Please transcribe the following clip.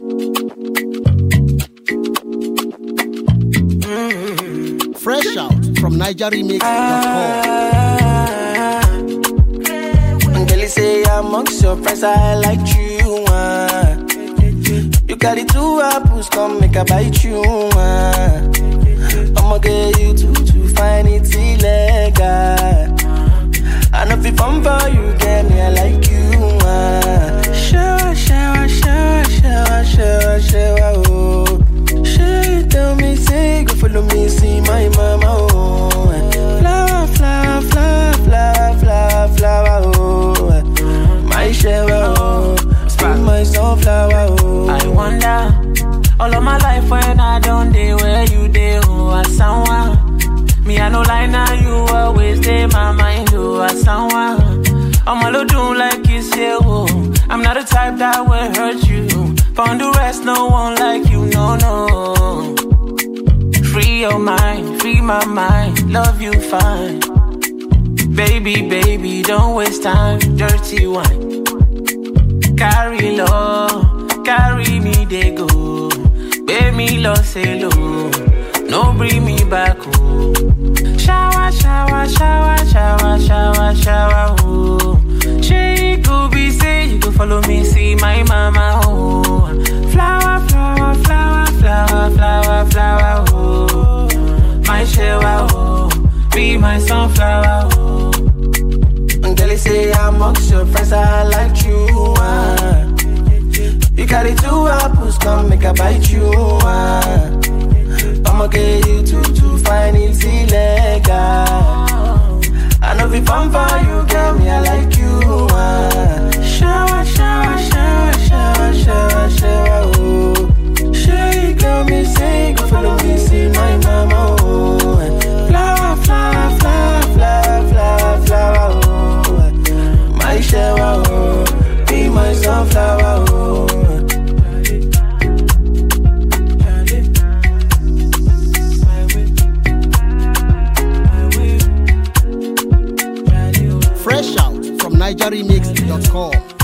Fresh out from NigerRemix.com. And girl, you say amongst your friends, I like you. Uh. You got it two apples, come make a bite you. Uh. I'ma get you too, to find it illegal. I know if it fun for you, get me, I like you. Uh. Shower, shower, shower, shower, shower, shower, oh. She tell me, say, go follow me, see my mama, oh. Flower, flower, flower, flower, flower, flower, oh. My shower, oh. Spend my sunflower, oh. I wonder all of my life when I don't day where you day oh as someone me I no lie now you always stay my mind oh as someone I'm all do like you say oh I'm not the type that will hurt you found the rest no one like you no no free your mind free my mind love you fine baby baby don't waste time dirty wine carry love, carry me they go. Pay me loss alone, no bring me back home. Shower, shower, shower, shower, shower, shower, oh. She could be say you go follow me, see my mama, oh. Flower, flower, flower, flower, flower, flower, oh. My shower, oh. Be my sunflower, oh. And girl, you say amongst your friends, I like you. Uh. You carry two apples, come make a bite you. Uh. I'ma get you two to find it illegal. I know if fun for you, girl, me, I like you. Uh. Shower, shower, shower, shower, shower, shower, oh. She got me say, go follow me, see my mama, oh. Flower, flower, flower, flower, flower, flower, oh. My shower, oh. Be my sunflower, oh. Fresh out from NigerRemix.com.